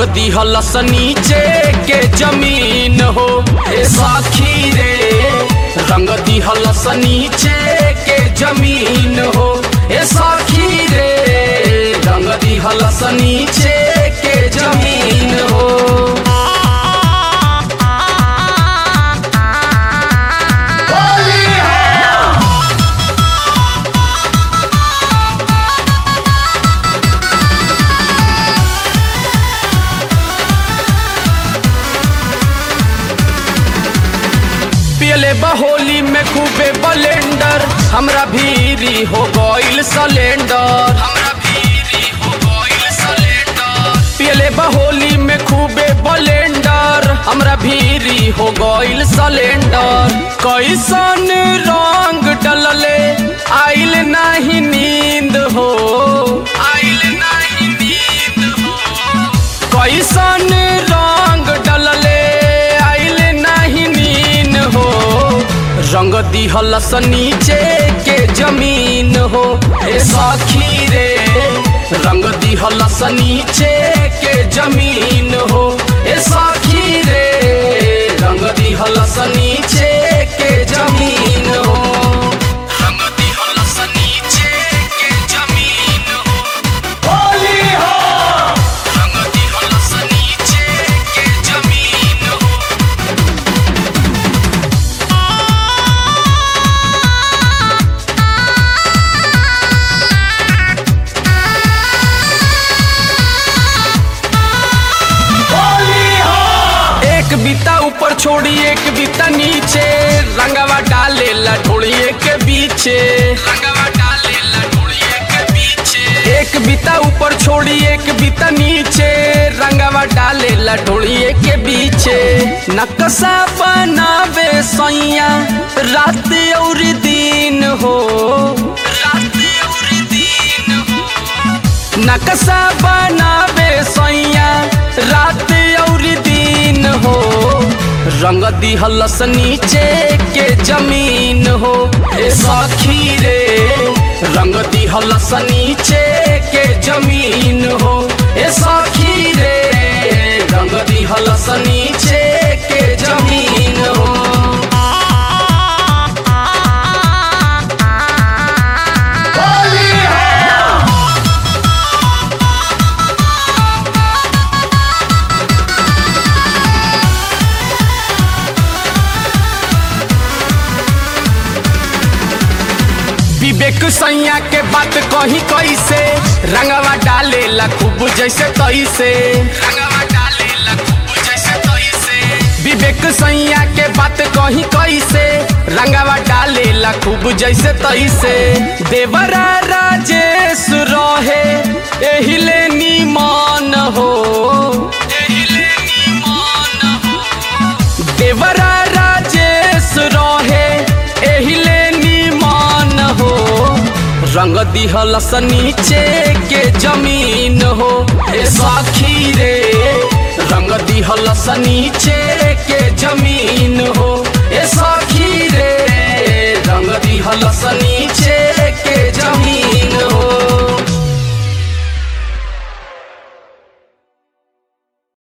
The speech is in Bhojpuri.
दिहलस नीचे के जमीन हो ए साखी रे रंग दिहलस नीचे के जमीन हो ए साखी रे रंग दिहलस नीचे के जमीन हो पियले बहोली में खूबे बलेंडर हमरा भीरी हो गइल सिलेंडर हमरा भीरी हो गइल सिलेंडर पियले बहोली में खूबे बलेंडर हमरा भीरी हो गइल सिलेंडर कैसन रंग डलले आइल नाही नींद हो आइल नाही नींद हो कैसन रंग डलले आइल नहीं नीन हो रंग दिहलस नीचे के जमीन हो ए साखी रे रंग दिहलस नीचे के जमीन हो ए साखी रे रंग दिहलस नीचे के जमीन हो रंग दिहलस नीचे के जमीन हो रंग दिहलस नीचे के जमीन हो एक बीता ऊपर छोड़ी एक बीता नीचे रंगवा डाले लठोड़िए के बीचे रंगवा डाले लठोड़िए के बीचे एक बीता ऊपर छोड़ी एक बीता नीचे रंगवा डाले लठोड़िए के बीचे नक्शा बनावे सैया रात और दिन हो रात और दिन हो नक्शा बनावे सैया रात और दिन हो रंग दिहलस नीचे के जमीन हो ए साखी रे रंग दिहलस नीचे के जमीन हो ए साखी रे रंग दिहलस नीचे के जमीन हो विवेक सैया के बात कही कैसे रंगवा डाले ला खूब जैसे तैसे रंगवा डाले ला खूब जैसे तैसे विवेक सैया के बात कही कैसे रंगवा डाले ला खूब जैसे तैसे देवरा राजेश रहे एहिले नीमान हो एहिले नीमान हो देवरा राजेश रहे एहिले नीमान हो रंग दिहलस नीचे के जमीन हो ए साखी रे रंग दिहलस नीचे के जमीन हो ए साखी रे रंग दिहलस नीचे